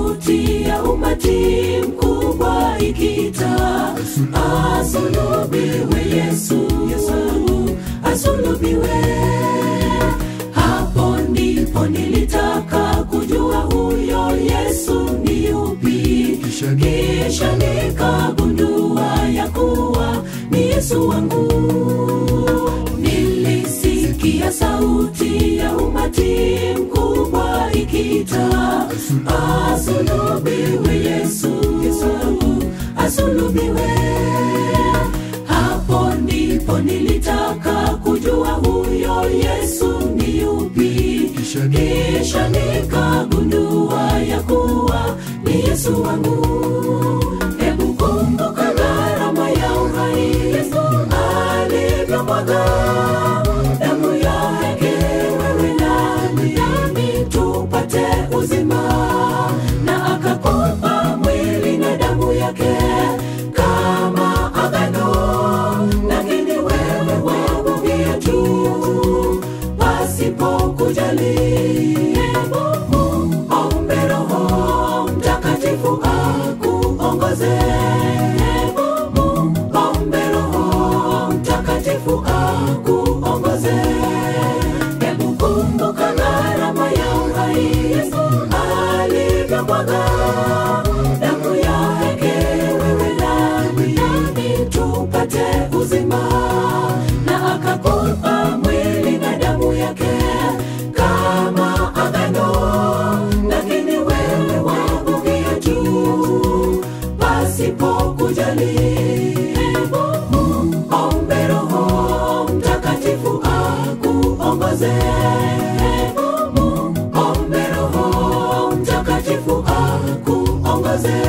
sauti ya umati mkubwa ikiita, asulubiwe Yesu, Yesu asulubiwe. Hapo ndipo nilitaka kujua huyo Yesu ni yupi, kisha nikagundua ya kuwa ni Yesu wangu. Nilisikia sauti ya umati mkubwa ikiita, asulubiwe Yesu, Yesu asulubiwe. Hapo ndipo nilitaka kujua huyo Yesu ni yupi, kisha nikagundua ya kuwa ni Yesu wangu. Hebu kumbuka gharama ya uhai Yesu alivyomwaga damu yake, wewe nami nami tupate uzima, na akakupa mwili na damu yake kama agano, lakini wewe wabugia tu pasipo kujali. Muombe Roho Mtakatifu akuongoze. Muombe Roho Mtakatifu akuongoze. Hebu kumbuka gharama ya uhai Yesu alivyomwaga damu yake, wewe nami nami tupate uzima, na akakupa mwili na damu yake kama agano, lakini wewe wabugia tu pasipo kujali. Muombe Roho Mtakatifu akuongoze. Muombe Roho Mtakatifu akuongoze.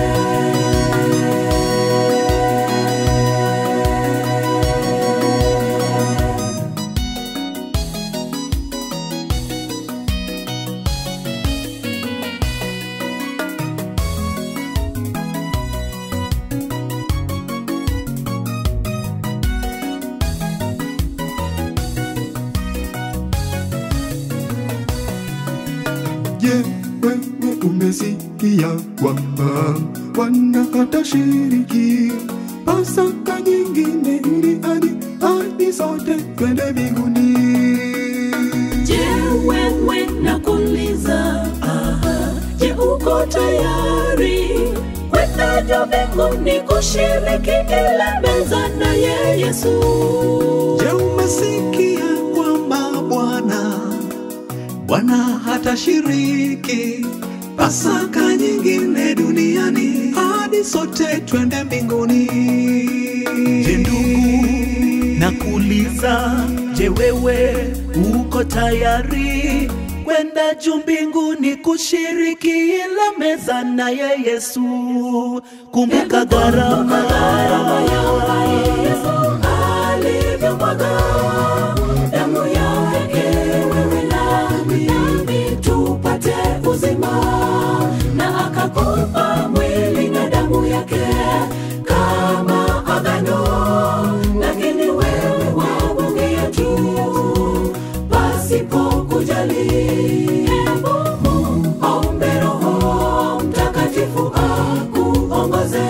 Je, wewe umesikia kwamba Bwana atashiriki Pasaka nyingine ili hadi hadi sote twende mbinguni? Je, wewe nakuuliza, aha, je, uko tayari kwenda juu mbinguni kushiriki ile meza naye Yesu? Je, umesikia kwamba Bwana Bwana hatashiriki Pasaka nyingine duniani hadi sote twende mbinguni? Je, ndugu, nakuuliza, je, wewe uko tayari kwenda juu mbinguni kushiriki ile meza naye Yesu? Kumbuka gharama Gharama ya uhai Yesu alivyomwaga damu yake, wewe nami nami tupate uzima, na akakupa mwili na damu yake kama agano, lakini wewe wabugia tu pasipo kujali. Muombe Roho Mtakatifu akuongoze.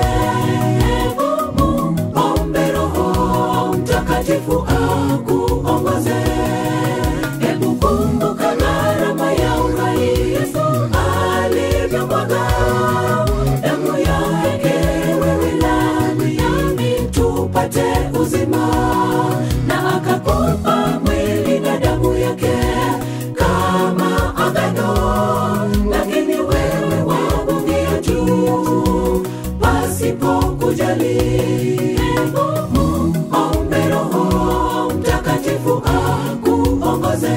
Muombe Roho Mtakatifu akuongoze. Hebu kumbuka gharama ya uhai Yesu alivyomwaga damu yake, wewe nami nami tupate uzima, na akakupa mwili na damu yake kama agano, lakini wewe wabugia tu pasipo kujali. Muombe Roho Mtakatifu akuongoze.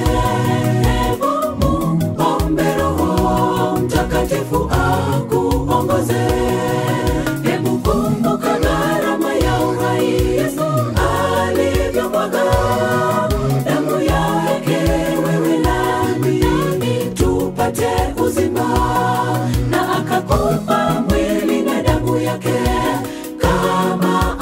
Muombe Roho Mtakatifu akuongoze. Hebu kumbuka gharama ya uhai Yesu alivyomwaga damu yake, wewe nami nami tupate uzima, na akakupa mwili na damu yake kama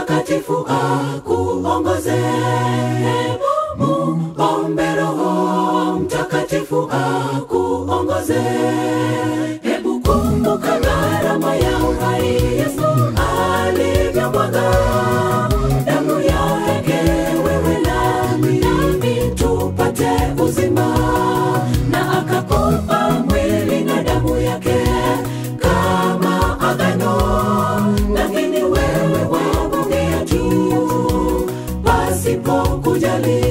Mtakatifu akuongoze. Muombe Roho Mtakatifu akuongoze. Hebu kumbuka gharama ya uhai Yesu alivyomwaga damu yake, wewe nami nami tupate uzima, na akakupa mwili na damu yake kama agano, lakini wewe wabongea tu pasipo kujali